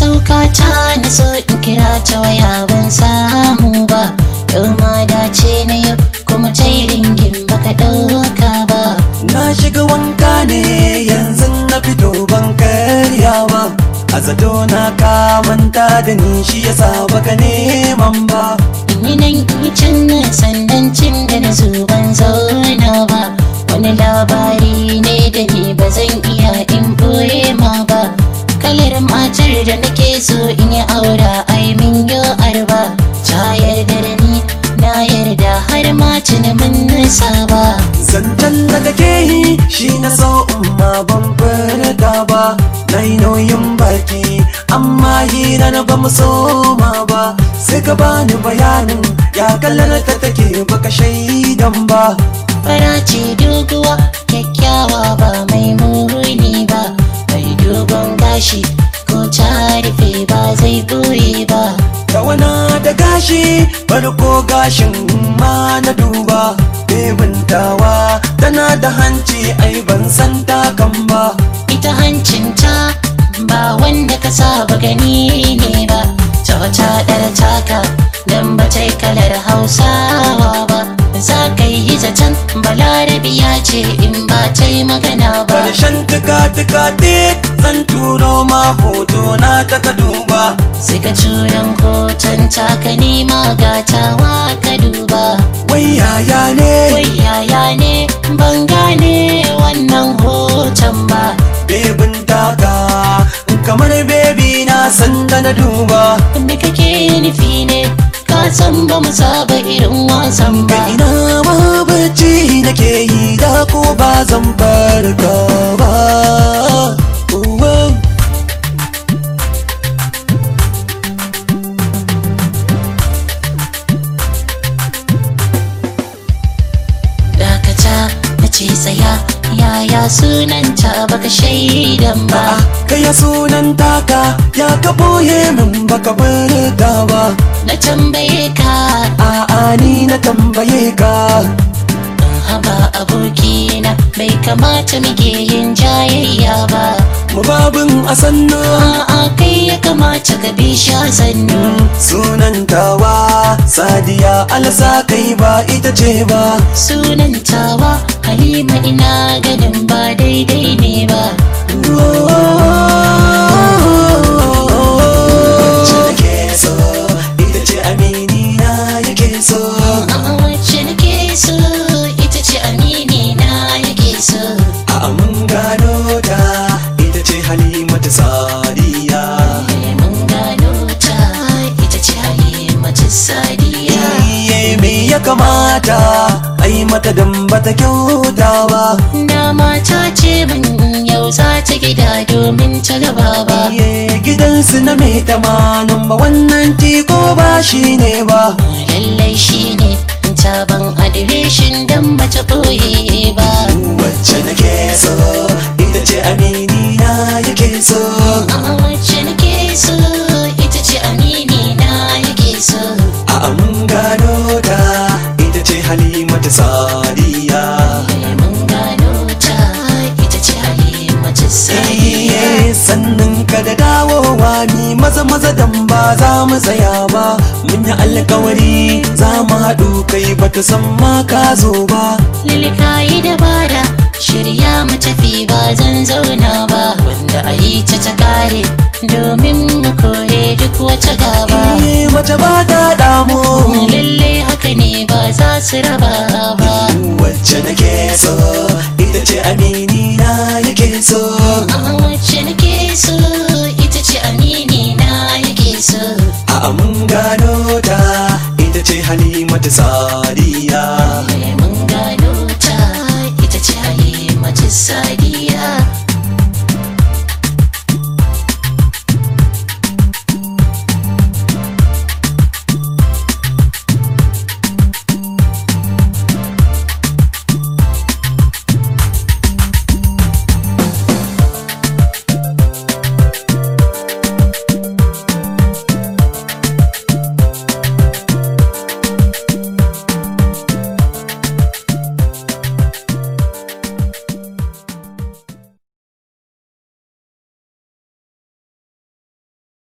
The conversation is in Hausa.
sauka ta na so in kira ta waya ban samu ba yau ma dace na yau kuma ta yi ringin baka ɗauka ba Na shiga wanka ne yanzu na fito ban karya ba A zato na ka manta da ni shi yasa baka neman ba ni nan yi can sandan cin da na zo ban zauna ba wani labari ne da ni ba zan iya in boye ma ba kalar matar da nake so in yi aura ai min yo arba ta yarda da ni na yarda har ma tuni mun nisa ba Zancen da kake yi shi na so umma ban furta ba Na yi nauyin baki amma hira na ba mu soma ba Sai ka bani bayanin ya kallar ta take baka shaidan ba fara ce doguwa kyakkyawa ba mai muni ba mai dogon gashi ko ta rufe ba zai boye ba Tawana da gashi farko gashin ma na duba Bebintawa tana da hanci ai ban san takan ba ita hancinta ba wanda ka saba gani ne ba ta wata ɗar taka don ba ta yi kalar hausawa ba za ka yi zaton balarabiya ce in ba ta yi magana ba Karshen tuka-tuka zan turo ma hoto na ta ka duba sai ka turan hoton taka nema gatawa ka duba Wai yaya ne wai yaya ne ban gane wannan hoton ba bebin taka kamar bebi na san da na duba me kake nufi ne ka san ba mu saba irin wasan ba ina ma bacci nake yi da ko ba zan farka ba Uwa. dakata na ce tsaya yaya sunanta baka shaidan ba Kaya sunan taka ya ka boye min baka farka ba na tambaye ka A'a ni na tambaye ka haba abokina bai kamata muke yin jayayya ba Mababin a sannu a'a kai ya kamata ka bi sha sannu Sunan tawa Sadiya alasa kai ba ita ce ba sunan tawa halima ina ganin ba daidai ne ba Wacce nake so ita ce amini na yake so A'a wacce nake so ita ce amini na yake so A mun gano ta ita ce Halimatu Sadiya mun gano ta ita ce halimatu sadiya Iye me ya kamata ai mata dan bata kyauta ba dama ta ce min yau za ta gida domin ta gaba ba Iye gidansu na mai tamanin ba wannan tiko ba shi ne ba lallai shi ne taban adireshin dan bata ɓoye ba Wacce nake so ita ce amini na yake so A'a wacce nake so ita ce amini na yake so A mun gano ta ita ce Halimatu Sadiya mun gano ta ita ce halimatu sadiya Iye sannan ka da dawowa ni maza maza dan ba za mu tsaya ba mun yi alkawari za mu haɗu kai bata san ma ka zo ba Lilika yi dabara shirya mu tafi ba zan zauna ba wanda a yi ta ta kare domin mu kore duk wata gaba Iye mace ba ta damu lalle haka ne ba za su raba ba Wacce nake so ita ce amini na yake so amma wacce nake so ita ce amini na yake so A mun gano ta ita ce Halimatu Sadiya mun gano ta ita ce halimatu sadiya